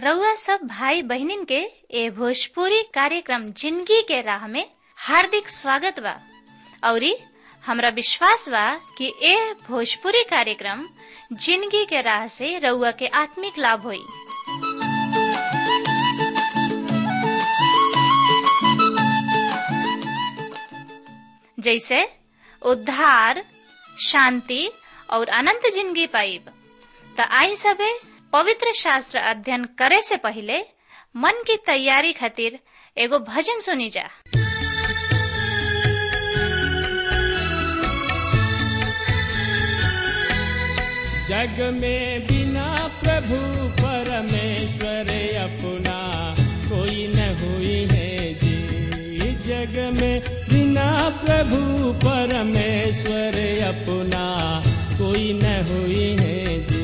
रउआ सब भाई बहनिन के ए भोजपुरी कार्यक्रम जिंदगी के राह में हार्दिक स्वागत बा औरी हमरा विश्वास बा कि ए भोजपुरी कार्यक्रम जिंदगी के राह से रउआ के आत्मिक लाभ होई जैसे उद्धार शांति और अनंत जिंदगी पाइब त आई सबे पवित्र शास्त्र अध्ययन करे से पहले मन की तैयारी खातिर एगो भजन सुनी जा जग में बिना प्रभु परमेश्वर अपना कोई न हुई है जी जग में बिना प्रभु परमेश्वर अपना कोई न हुई है जी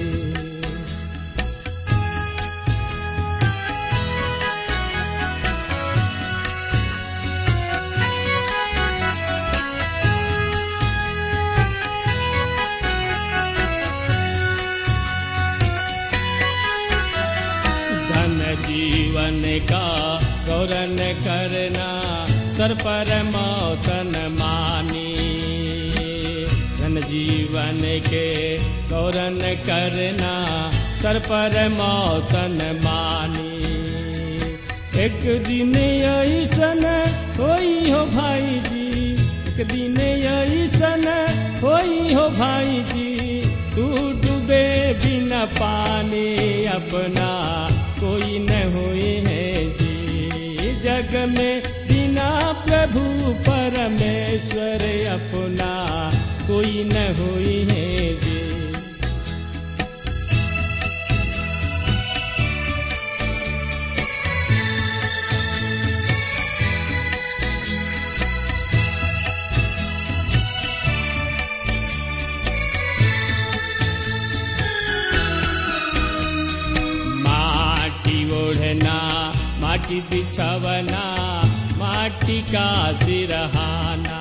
धन जीवन का गौरन करना सर पर मौतन मानी धन जीवन के गौरन करना सर पर मौतन मानी एक दिन ऐसन होई हो भाई जी एक दिन ऐसन होई हो भाई जी तू डूबे बिना पानी अपना कोई न हुई है जी जग में बिना प्रभु परमेश्वर अपना कोई न हुई है जी माटी ओढ़ना माटी बिछवना माटी का सिरहाना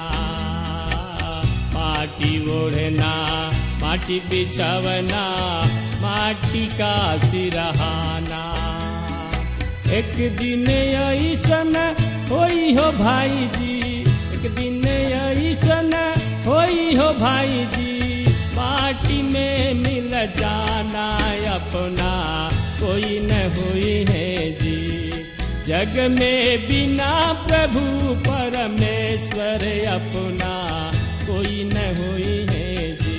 माटी ओढ़ना माटी बिछवना माटी का सिरहाना एक दिन ऐसन होई हो भाई जी एक दिन ऐसन होई हो भाई जी माटी में मिल जाना अपना कोई न हुई है जी जग में बिना प्रभु परमेश्वर अपना कोई न हुई है जी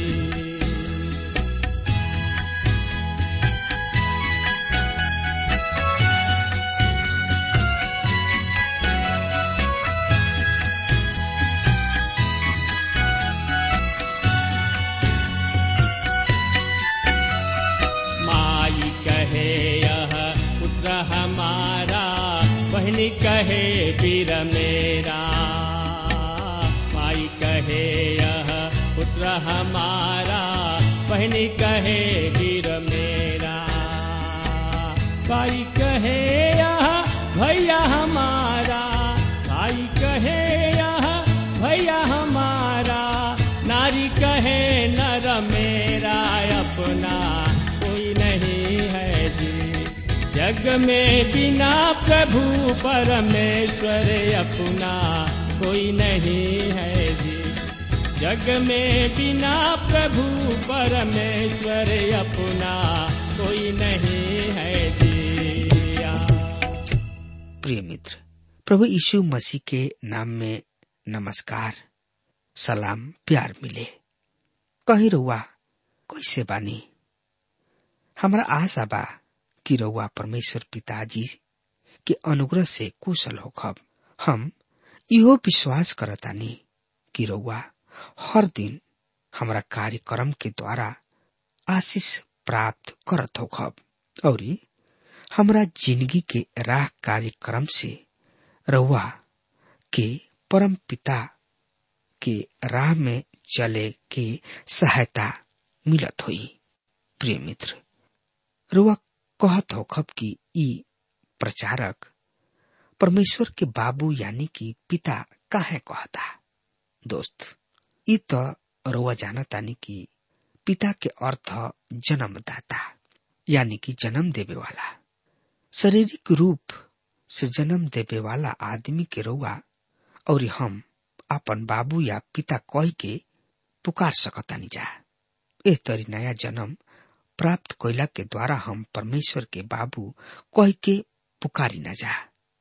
माई कहे यह पुत्र हमारा बहनी कहे वीर मेरा माई कहे यह पुत्र हमारा बहनी कहे वीर मेरा भाई कहे यह भैया हमारा भाई कहे यह भैया हमारा नारी कहे नर मेरा अपना कोई नहीं है जी जग में बिना प्रभु परमेश्वर अपना कोई नहीं है जी जग में बिना प्रभु परमेश्वर अपना कोई नहीं है जी प्रिय मित्र प्रभु यीशु मसीह के नाम में नमस्कार सलाम प्यार मिले कहीं रउआ कैसे बानी हमरा आशा बा कि रउआ परमेश्वर पिताजी के अनुग्रह से कुशल होखब हम इहो विश्वास करतानी कि रउआ हर दिन हमरा कार्यक्रम के द्वारा आशीष प्राप्त करत होखब औरी हमरा जिंदगी के राह कार्यक्रम से रउआ के परम पिता के राह में चले के सहायता मिलत होई प्रिय मित्र रुआ कहत होखब कि ई प्रचारक परमेश्वर के बाबू यानी कि पिता काहे कहता दोस्त ई तो रुआ जानतानी कि पिता के अर्थ जन्मदाता यानी कि जन्म देवे वाला शारीरिक रूप से जन्म देवे वाला आदमी के रउआ और हम अपन बाबू या पिता कह के पुकार सकतानी जा एह तरी नया जन्म प्राप्त कोयला के द्वारा हम परमेश्वर के बाबू कह के पुकारी न जा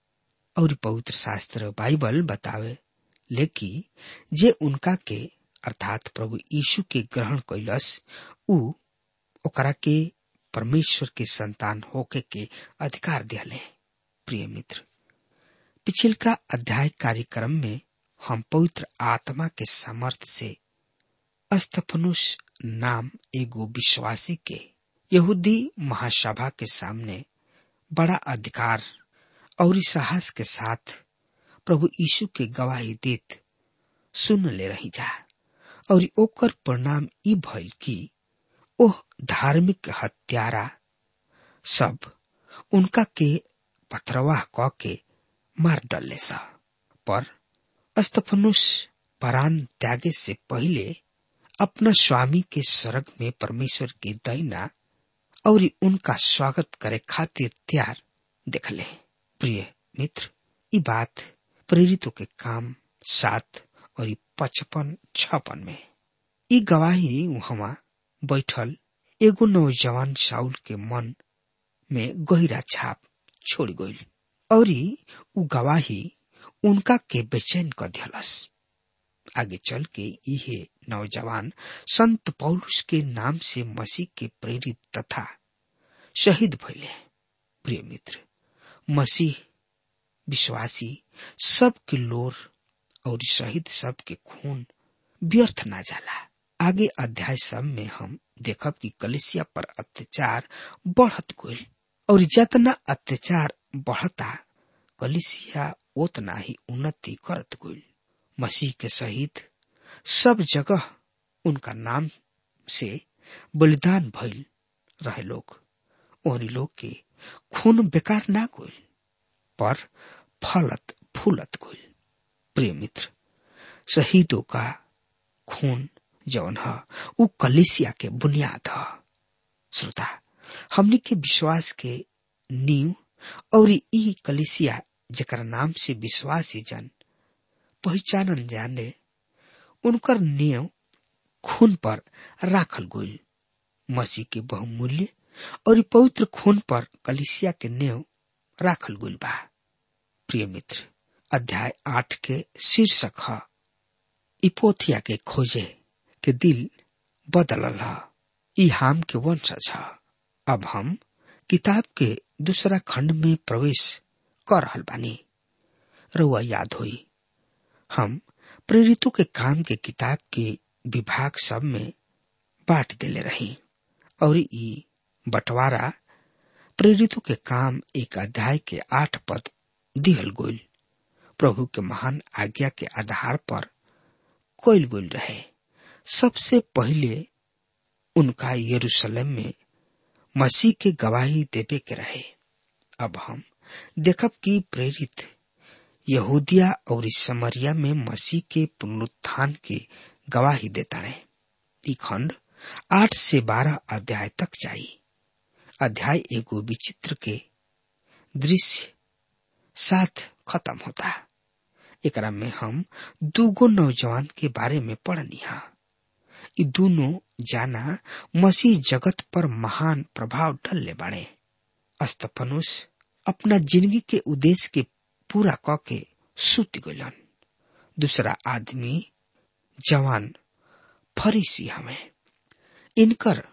और पवित्र शास्त्र बाइबल बतावे लेकि जे उनका के अर्थात प्रभु यीशु के ग्रहण कैलस उ ओकरा के परमेश्वर के संतान होके के अधिकार दिले प्रिय मित्र पिछिलका अध्याय कार्यक्रम में हम पवित्र आत्मा के सामर्थ से अस्तफनुष नाम एगो विश्वासी के यहूदी महासभा के सामने बड़ा अधिकार और साहस के साथ प्रभु यीशु के गवाही देत सुन ले रही जा और ओकर परिणाम ई भइल कि ओह धार्मिक हत्यारा सब उनका के पथरवाह क के मार डले सा पर अस्तफनुष परान त्यागे से पहले अपना स्वामी के स्वर्ग में परमेश्वर के दैना और उनका स्वागत करे खातिर तैयार देखले प्रिय मित्र ई बात प्रेरितों के काम सात और पचपन छपन में ई गवाही वहां बैठल एगो नौजवान साउल के मन में गहिरा छाप छोड़ गई और उ गवाही उनका के बेचैन कर दिलस आगे चल के इहे नौजवान संत पौलुस के नाम से मसीह के प्रेरित तथा शहीद भइले प्रिय मित्र मसीह विश्वासी सब के लोर और शहीद सब के खून व्यर्थ ना जाला आगे अध्याय सब में हम देखब कि कलिसिया पर अत्याचार बढ़त गईल और जितना अत्याचार बढ़ता कलिसिया उतना ही उन्नति करत गईल मसीह के शहीद सब जगह उनका नाम से बलिदान भइल रहे लोग और लोग के खून बेकार ना गईल पर फलत फूलत गईल प्रिय मित्र शहीदों का खून जौन ह उ कलिसिया के बुनियाद ह श्रोता हमनी के विश्वास के नींव और ई कलिसिया जकर नाम से विश्वासी जन पहचानन जाने उनकर नींव खून पर राखल गईल मसीह के बहुमूल्य और पवित्र खून पर कलिसिया के नेव राखल गईल बा प्रिय मित्र अध्याय आठ के शीर्षक है इपोथिया के खोजे के दिल बदलल है ई हाम के वंशज है अब हम किताब के दूसरा खंड में प्रवेश कर रहल बानी रउआ याद होई हम प्रेरितों के काम के किताब के विभाग सब में बांट देले रही और ई बंटवारा प्रेरितों के काम एक अध्याय के आठ पद दिहल गोल प्रभु के महान आज्ञा के आधार पर कोयल गोल रहे सबसे पहले उनका यरूशलेम में मसीह के गवाही देवे के रहे अब हम देखब कि प्रेरित यहूदिया और समरिया में मसीह के पुनरुत्थान के गवाही देता रहे ई खंड आठ से बारह अध्याय तक चाहिए अध्याय एगो विचित्र के दृश्य साथ खत्म होता एकरा में हम दूगो नौजवान के बारे में पढ़नी हा ई दोनों जाना मसीह जगत पर महान प्रभाव डलले बाड़े अस्तफनुस अपना जिंदगी के उद्देश्य के पूरा क के सुत गलन दूसरा आदमी जवान फरीसी हमें इनकर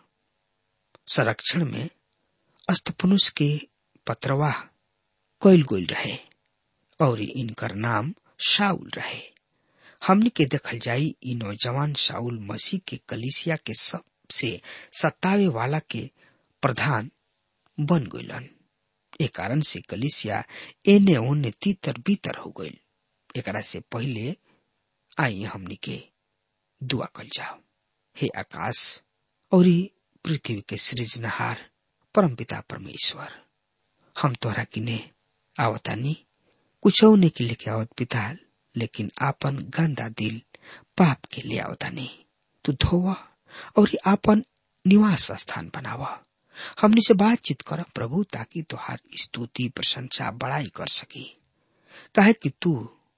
संरक्षण में अस्तफनुस के पत्रवाह कैल गोल रहे और इनकर नाम शाउल रहे हमने के देखल जाई इ नौजवान शाउल मसीह के कलिसिया के सबसे सतावे वाला के प्रधान बन गईलन ए कारण से कलिसिया एने ओने तीतर बीतर हो गईल एकरा से पहले आई हमनी के दुआ कल जाओ हे आकाश और पृथ्वी के सृजनहार परमपिता परमेश्वर हम तोहरा किने आवतानी कुछ ने के लेके आवत पिता लेकिन आपन गंदा दिल पाप के लिए आवतानी तू धोवा और आपन निवास स्थान बनावा हमनी से बातचीत कर प्रभु ताकि तुहार स्तुति प्रशंसा बड़ाई कर सकी काहे कि तू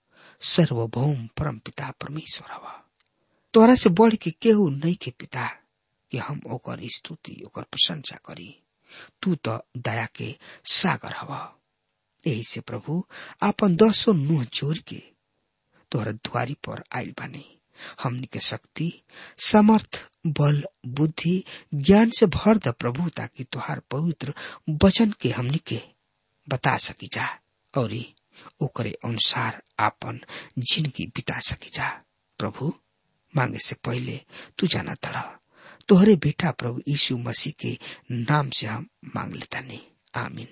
सर्वभौम परम पिता परमेश्वर हवा तोरा से बढ़ के केहू नहीं के पिता कि हम ओकर स्तुति ओकर प्रशंसा करी तू तो दया के सागर हवा यही से प्रभु आपन दसो नुह जोर के तोहरा द्वारी पर आयल बानी हमनी के शक्ति समर्थ बल बुद्धि ज्ञान से भर द प्रभु ताकि तुहार पवित्र वचन के हमनी के बता सकी जा और ओकरे अनुसार आपन जिंदगी बिता सकी जा प्रभु मांगे से पहले तू जाना तड़ा तोहरे बेटा प्रभु यीशु मसीह के नाम से हम मांग लेता नहीं आमीन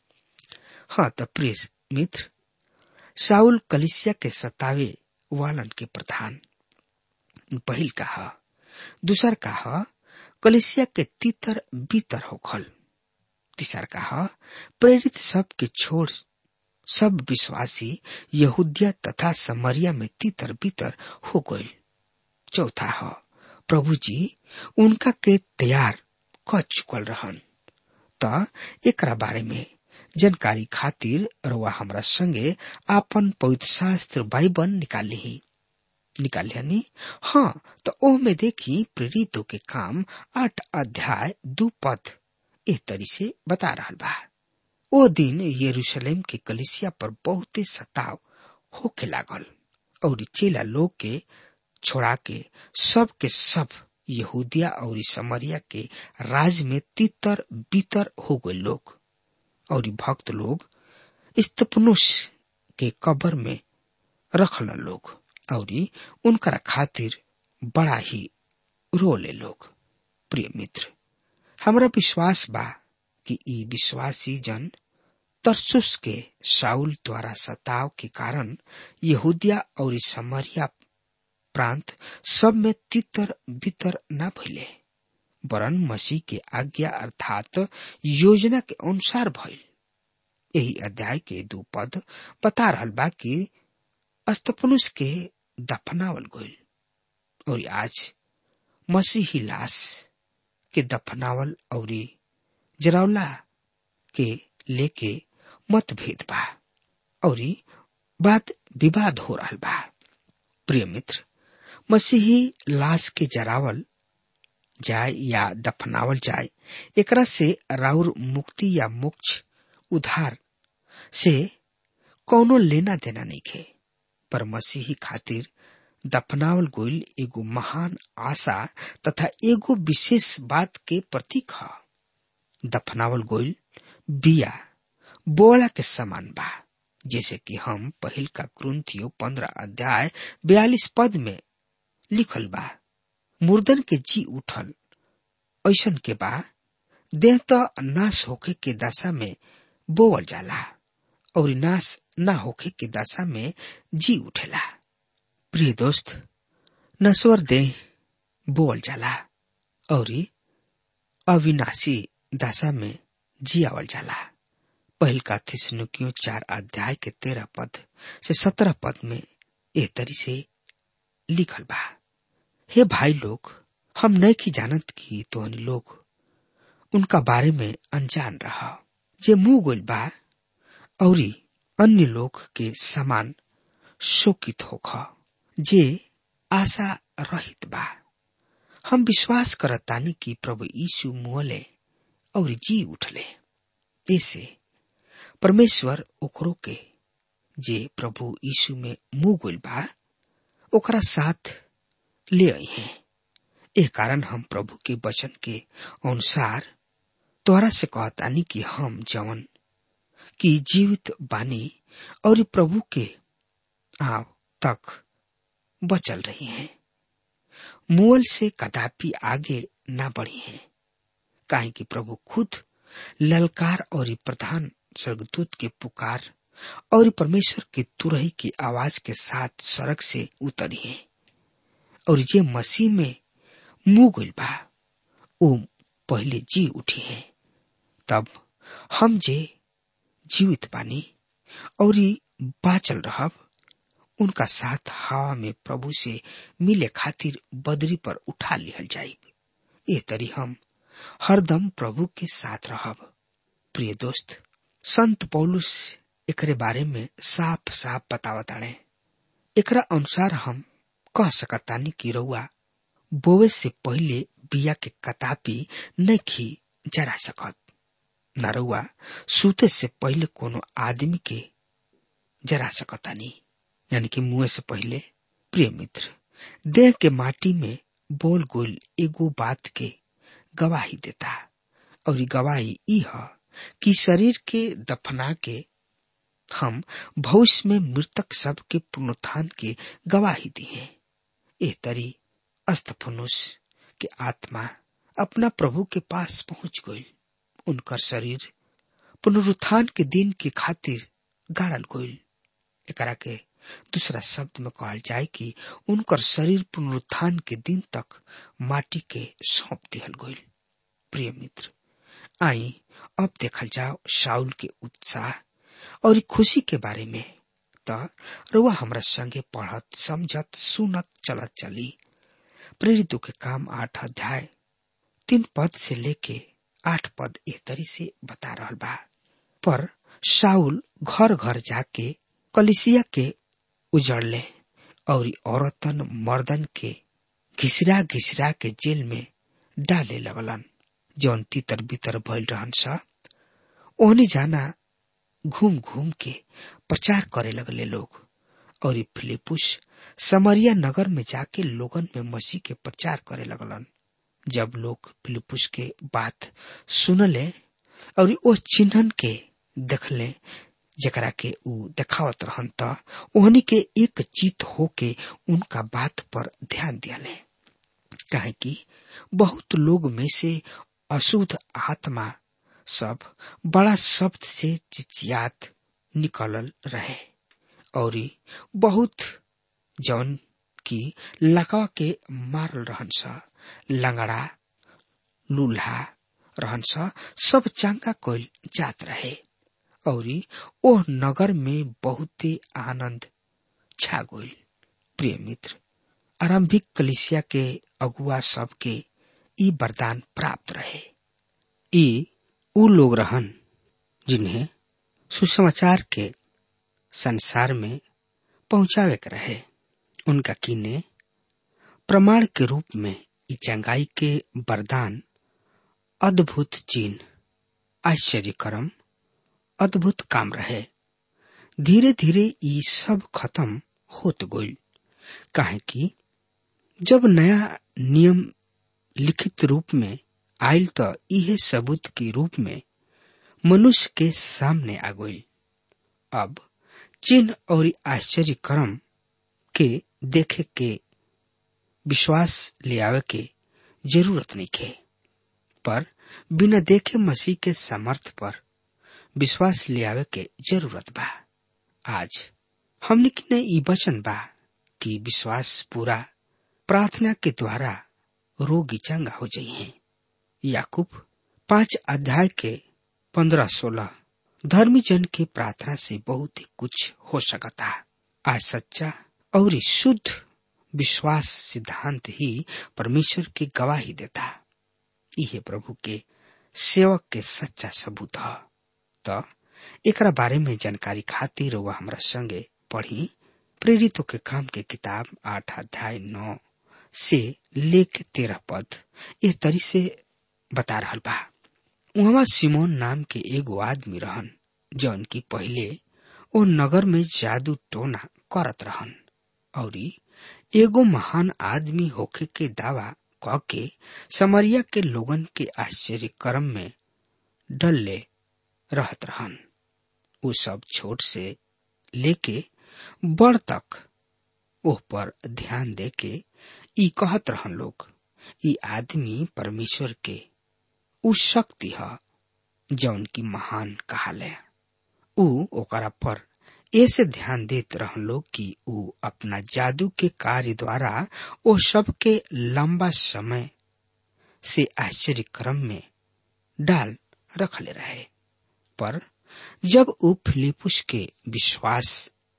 हाँ तो प्रिय मित्र साउल कलिसिया के सतावे वालन के प्रधान पहिल कहा दूसर कहा कलिसिया के तीतर बीतर होखल तीसर कहा प्रेरित सब के छोड़ सब विश्वासी यहूदिया तथा समरिया में तीतर बीतर हो गए चौथा ह प्रभु जी उनका के तैयार क चुकल रहन त एकरा बारे में जानकारी खातिर रवा हमरा संगे आपन पवित्र शास्त्र बाइबल निकाल ली निकाल लिया हाँ तो ओ में देखी प्रेरितों के काम आठ अध्याय दू पद एक तरी से बता रहा बा ओ दिन यरूशलेम के कलिसिया पर बहुते सताव होके लागल और चेला लोग के छोड़ा के सब के सब यहूदिया और समरिया के राज में तीतर बीतर हो गए लोग और भक्त लोग स्तपनुष के कबर में रखल लोग और उनकरा खातिर बड़ा ही रोले लोग प्रिय मित्र हमरा विश्वास बा कि ई विश्वासी जन तरसुस के साउल द्वारा सताव के कारण यहूदिया और समरिया प्रांत सब में तितर बितर न भइले वरन मसीह के आज्ञा अर्थात योजना के अनुसार भइल यही अध्याय के दो पद बता रहल बा कि अस्तपनुष के दफनावल गइल और आज मसीही लाश के दफनावल और जरावला के लेके मतभेद बा और बात विवाद हो रहा बा प्रिय मित्र मसीही लाश के जरावल जाए या दफनावल जाए एकरा से राउर मुक्ति या मोक्ष उधार से कौनो लेना देना नहीं खे पर मसीही खातिर दफनावल गोइल एगो महान आशा तथा एगो विशेष बात के प्रतीक ह दफनावल गोइल बिया बोला के समान बा जैसे कि हम पहिल का क्रंथियो पंद्रह अध्याय बयालीस पद में लिखल बा मुर्दन के जी उठल ऐसन के बा देह तो नाश होखे के दशा में बोवल जाला और नाश न होखे के दशा में जी उठेला प्रिय दोस्त नश्वर देह बोवल जाला और अविनाशी दशा में जियावल जाला पहल का थिसनुकियों चार अध्याय के तेरह पद से सत्रह पद में एह तरी से लिखल बा हे भाई लोग हम नहीं की जानत की तो लोग उनका बारे में अनजान रहा जे मुंह गोल बा और अन्य लोग के समान शोकित होख जे आशा रहित बा हम विश्वास करतानी कि प्रभु यीशु मुहले और जी उठले ऐसे परमेश्वर ओकरो के जे प्रभु यीशु में मुंह गोल बा ओकरा साथ ले आई हैं एह कारण हम प्रभु के वचन के अनुसार तोहरा से कहतानी कि हम जवन की जीवित बानी और प्रभु के आव तक बचल रही हैं मुअल से कदापि आगे ना बढ़ी हैं काहे कि प्रभु खुद ललकार और प्रधान स्वर्गदूत के पुकार और परमेश्वर के तुरही की आवाज के साथ सड़क से उतरी हैं और जे मसीह में मुंह गइल बा वो पहले जी उठी हैं तब हम जे जीवित बानी और बाचल रहब उनका साथ हवा में प्रभु से मिले खातिर बदरी पर उठा लिहल जाई ये तरी हम हरदम प्रभु के साथ रहब प्रिय दोस्त संत पौलुस एकरे बारे में साफ साफ बतावताड़े एकरा अनुसार हम कह सकतानी कि रउआ बोवे से पहले बिया के कतापी नहीं जरा सकत न रउआ सूते से पहले कोनो आदमी के जरा सकतानी यानी कि मुंह से पहले प्रिय मित्र देह के माटी में बोल गोल एगो बात के गवाही देता और गवाही ई है कि शरीर के दफना के हम भविष्य में मृतक सब के पुनरुत्थान के गवाही दिए ए तरी अस्तफनुष के आत्मा अपना प्रभु के पास पहुंच गई उनकर शरीर पुनरुत्थान के दिन के खातिर गाड़ल गई एकरा के दूसरा शब्द में कहल जाए कि उनकर शरीर पुनरुत्थान के दिन तक माटी के सौंप दिहल गई प्रिय मित्र आई अब देखल जाओ शाउल के उत्साह और खुशी के बारे में त रुआ हमरा संगे पढ़त समझत सुनत चलत चली प्रेरितों के काम आठ अध्याय तीन पद से लेके आठ पद एह तरी से बता रहल बा पर शाउल घर घर जाके कलिसिया के उजड़ले और औरतन मर्दन के घिसरा घिसरा के जेल में डाले लगलन जौन तीतर बितर भइल रहन सा ओहने जाना घूम घूम के प्रचार करे लगले लोग और फिलिपुस समरिया नगर में जाके लोगन में मसीह के प्रचार करे लगलन जब लोग फिलिपुस के बात सुनले और ओ चिन्हन के देखले जकरा के ऊ देखावत रहन त ओहनी के एक चित होके उनका बात पर ध्यान दियाले काहे कि बहुत लोग में से अशुद्ध आत्मा सब बड़ा शब्द से चिचियात निकलल रहे और बहुत जौन की लकवा के मारल रहन सा लंगड़ा लूल्हा रहन सा सब चांगा कोल जात रहे और ओ नगर में बहुते आनंद छा गई प्रिय मित्र आरंभिक कलिसिया के अगुआ सब के ई वरदान प्राप्त रहे ई उ लोग रहन जिन्हें सुसमाचार के संसार में पहुंचावे के रहे उनका किने प्रमाण के रूप में ई चंगाई के वरदान अद्भुत चिन्ह आश्चर्य कर्म अद्भुत काम रहे धीरे धीरे ई सब खत्म होत गई काहे कि जब नया नियम लिखित रूप में आयल तो इहे सबूत के रूप में मनुष्य के सामने आ गई अब चिन्ह और आश्चर्य कर्म के देखे के विश्वास ले आवे के जरूरत नहीं खे पर बिना देखे मसीह के समर्थ पर विश्वास ले आवे के जरूरत बा आज हमने किने ई वचन बा कि विश्वास पूरा प्रार्थना के द्वारा रोगी चंगा हो जाइए याकूब पांच अध्याय के पंद्रह सोलह धर्मी जन के प्रार्थना से बहुत ही कुछ हो सकता आज सच्चा और शुद्ध विश्वास सिद्धांत ही परमेश्वर की गवाही देता यह प्रभु के सेवक के सच्चा सबूत है तो एकरा बारे में जानकारी खातिर वह हमरा संगे पढ़ी प्रेरितों के काम के किताब आठ अध्याय नौ से लेके तेरह पद यह तरी से बता रहा बा वहां सिमोन नाम के एगो आदमी रहन जौन की पहले ओ नगर में जादू टोना करत रहन और एगो महान आदमी होखे के दावा क के समरिया के लोगन के आश्चर्य कर्म में डल्ले रहत रहन उ सब छोट से लेके बड़ तक ओह पर ध्यान दे के ई कहत रहन लोग ई आदमी परमेश्वर के उ शक्ति ह जौन की महान कहाले उ ओकरा पर ऐसे ध्यान देत रहन लोग कि उ अपना जादू के कार्य द्वारा ओ सब के लंबा समय से आश्चर्य क्रम में डाल रखले रहे पर जब उ फिलिपुस के विश्वास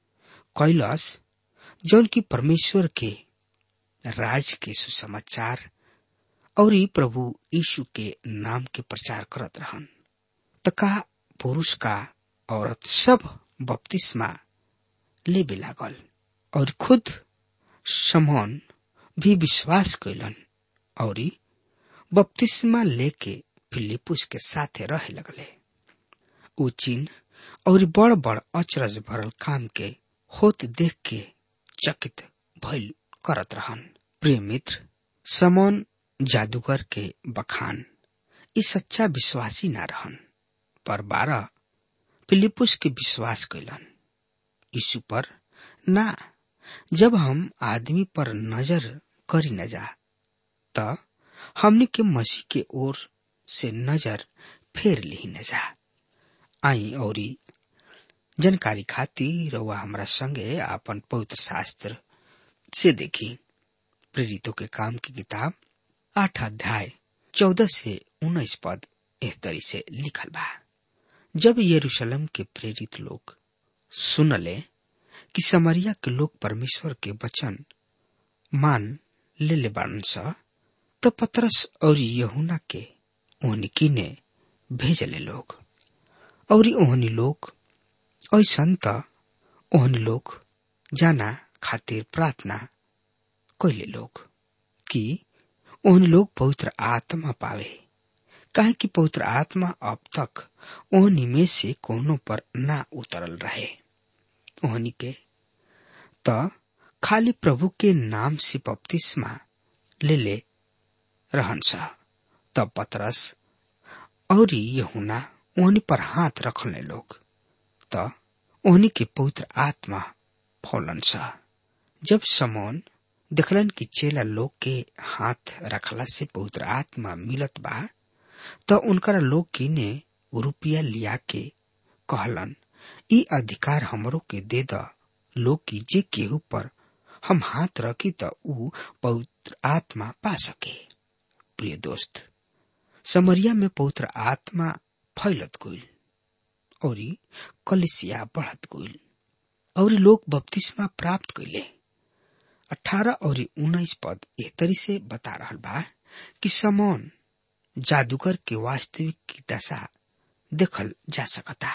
कैलस जौन की परमेश्वर के राज के सुसमाचार और ई प्रभु यीशु के नाम के प्रचार करत रहन त का पुरुष का औरत सब बपतिस्मा लेबे लागल और खुद समौन भी विश्वास कैलन और बपतिस्मा लेके फिलिपुस के साथे रहे लगले ऊ चिन्ह और बड़ बड़ अचरज भरल काम के होत देख के चकित भइल करत रहन प्रिय मित्र समौन जादूगर के बखान ई सच्चा विश्वासी ना रहन पर बारह फिलिपुस के विश्वास कैलन यीशु पर ना जब हम आदमी पर नजर करी न जा त हमनी के मसीह के ओर से नजर फेर ली न जा आई और जानकारी खातिर रउआ हमरा संगे आपन पवित्र शास्त्र से देखी प्रेरितों के काम की किताब आठ अध्याय चौदह से उन्नीस पद एह तरी से लिखल बा जब यरूशलेम के प्रेरित लोग सुनले कि समरिया के लोग परमेश्वर के वचन मान ले ले बाड़न स त पतरस और यहुना के ओहनी ने भेजले लोग और ओहनी लोग ऐसन त ओहनी लोग जाना खातिर प्रार्थना कैले लोग कि ओहनी लोग पवित्र आत्मा पावे काहे कि पवित्र आत्मा अब तक ओहनी में से कोनो पर ना उतरल रहे ओहनी के त खाली प्रभु के नाम से बपतिस्मा ले ले रहन सा तब पतरस और यहुना ओहनी पर हाथ रखले लोग त ओहनी के पवित्र आत्मा फौलन सा जब समौन देखलन कि चेला लोग के हाथ रखला से पवित्र आत्मा मिलत बा त उनकरा लोग की ने रुपया लिया के कहलन ई अधिकार हमरो के दे द लोग की जे केहू पर हम हाथ रखी त ऊ पवित्र आत्मा पा सके प्रिय दोस्त समरिया में पवित्र आत्मा फैलत गईल और कलिसिया बढ़त गईल और लोग बपतिस्मा प्राप्त कैले अठारह और उन्नीस पद एह तरी से बता रहा बा कि समौन जादूगर के वास्तविक की दशा देखल जा सकता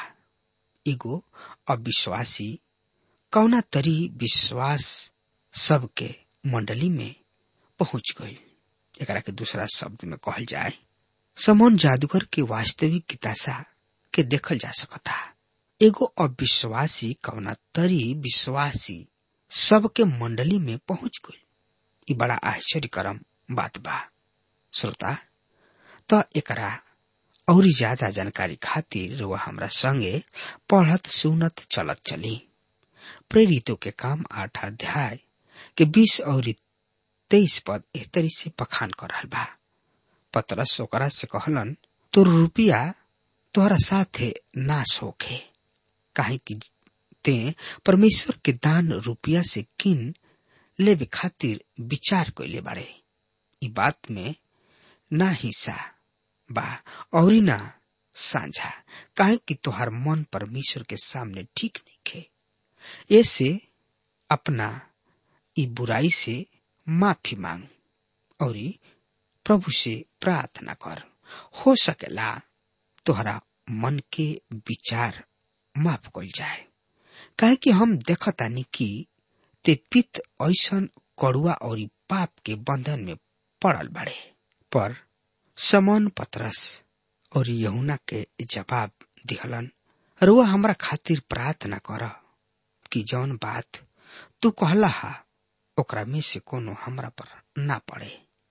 एगो अविश्वासी कौना तरी विश्वास सबके मंडली में पहुंच गई एकरा के दूसरा शब्द में कहल जाए समौन जादूगर के वास्तविक की दशा के देखल जा सकता एगो अविश्वासी कौना तरी विश्वासी सबके मंडली में पहुंच गई ई बड़ा आश्चर्यकरम बात बा श्रोता त एकरा और ज्यादा जानकारी खातिर वह हमरा संगे पढ़त सुनत चलत चली प्रेरितों के काम आठ अध्याय के बीस और तेईस पद एह तरी से बखान कर रहा बा पतरस ओकरा से कहलन तोर रुपया तोहरा साथे नाश होखे काहे कि ते परमेश्वर के दान रुपया से किन लेवे खातिर विचार कैले बाड़े ई बात में ना हिस्सा बा और ना साझा काहे कि तोहार मन परमेश्वर के सामने ठीक नहीं खे ऐसे अपना ई बुराई से माफी मांग और प्रभु से प्रार्थना कर हो सकेला तोहरा मन के विचार माफ कल जाए काहे कि हम देखतानी कि ते पित ऐसन कड़ुआ और पाप के बंधन में पड़ल बड़े पर समन पतरस और यहुना के जवाब दिहलन रुआ हमरा खातिर प्रार्थना कर कि जौन बात तू कहला हा ओकरा में से कोनो हमरा पर ना पड़े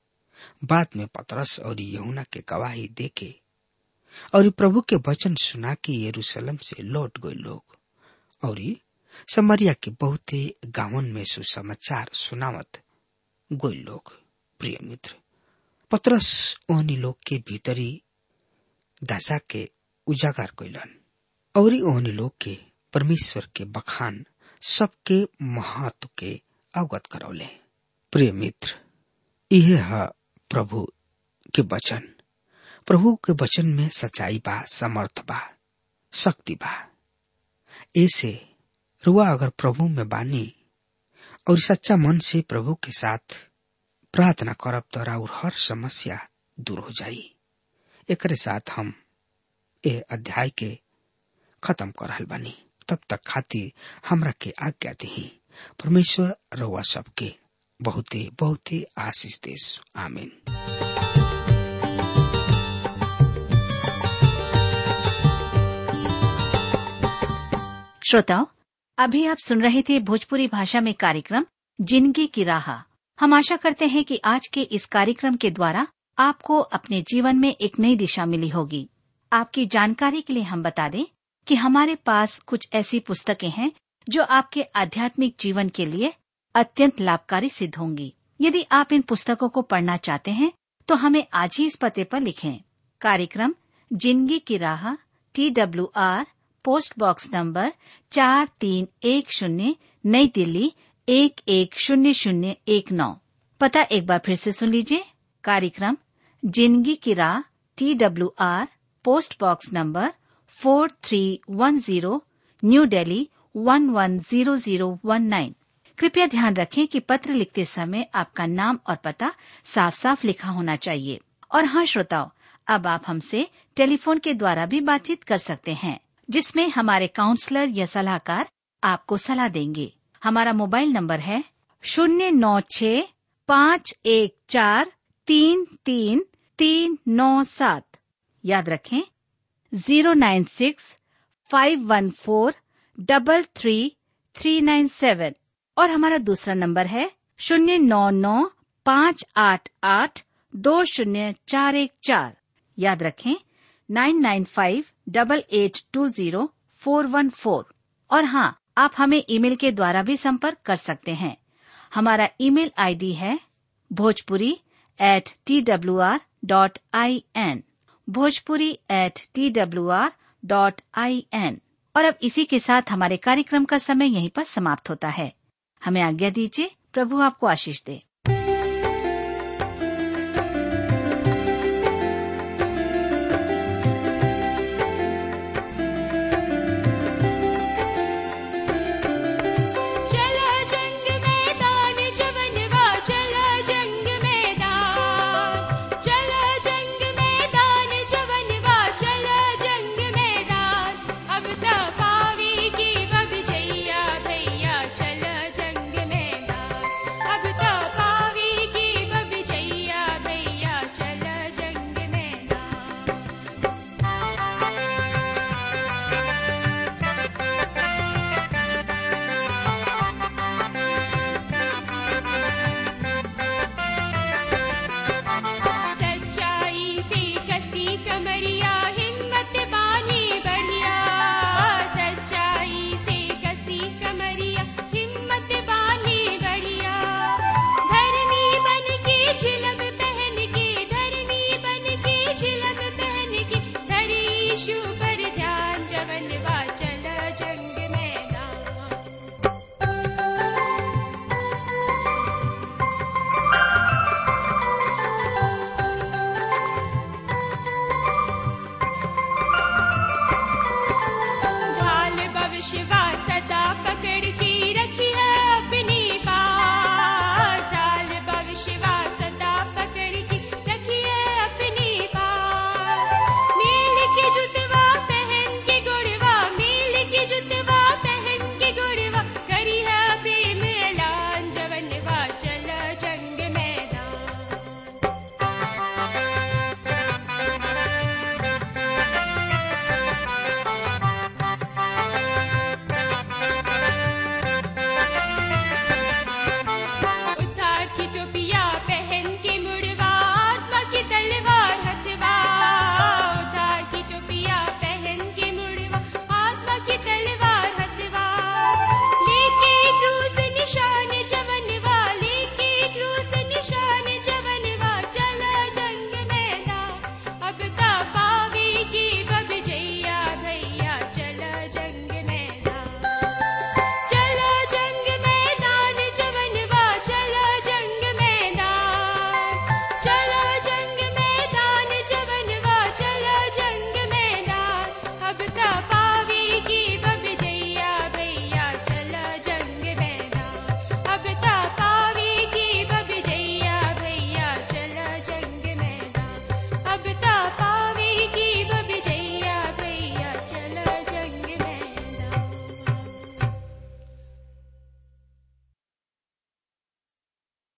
बाद में पतरस और यहुना के गवाही देके और प्रभु के वचन सुना के यरूशलेम से लौट गए लोग और समरिया के बहुते गांवन में सुसमाचार सुनावत गोल लोग प्रिय मित्र पतरस ओहनी लोग के भीतरी दशा के उजागर कैलन और ओहनी लोग के परमेश्वर के बखान सबके महत्व के अवगत करौले प्रिय मित्र यह है प्रभु के वचन प्रभु के वचन में सच्चाई बा समर्थ बा शक्ति बा ऐसे रुआ अगर प्रभु में बानी और सच्चा मन से प्रभु के साथ प्रार्थना करब तो और हर समस्या दूर हो जाई एकरे साथ हम ए अध्याय के खत्म कर रहल बानी तब तक खातिर हमरा के आज्ञा दी परमेश्वर रउआ सबके बहुते बहुते आशीष देश आमीन श्रोताओं अभी आप सुन रहे थे भोजपुरी भाषा में कार्यक्रम जिंदगी की राह हम आशा करते हैं कि आज के इस कार्यक्रम के द्वारा आपको अपने जीवन में एक नई दिशा मिली होगी आपकी जानकारी के लिए हम बता दें कि हमारे पास कुछ ऐसी पुस्तकें हैं जो आपके आध्यात्मिक जीवन के लिए अत्यंत लाभकारी सिद्ध होंगी यदि आप इन पुस्तकों को पढ़ना चाहते हैं तो हमें आज ही इस पते पर लिखें कार्यक्रम जिंदगी की राह T W R post box number चार तीन एक शून्य नई दिल्ली एक एक शून्य शून्य एक नौ पता एक बार फिर से सुन लीजिए कार्यक्रम जिंदगी की राह T W R post box number four three one zero new Delhi one one zero zero one nine कृपया ध्यान रखें कि पत्र लिखते समय आपका नाम और पता साफ साफ लिखा होना चाहिए और हाँ श्रोताओं अब आप हमसे टेलीफोन के द्वारा भी बातचीत कर सकते हैं जिसमें हमारे काउंसलर या सलाहकार आपको सलाह देंगे हमारा मोबाइल नंबर है शून्य नौ छ पाँच एक चार तीन तीन तीन नौ सात याद रखें zero nine six five one four double three three nine seven और हमारा दूसरा नंबर है शून्य नौ नौ पाँच आठ आठ दो शून्य चार एक चार याद रखें nine nine five double eight two zero four one four और हाँ आप हमें ईमेल के द्वारा भी संपर्क कर सकते हैं हमारा ईमेल आईडी है Bhojpuri at T W R dot I N Bhojpuri at T W R dot I N और अब इसी के साथ हमारे कार्यक्रम का समय यहीं पर समाप्त होता है हमें आज्ञा दीजिए प्रभु आपको आशीष दे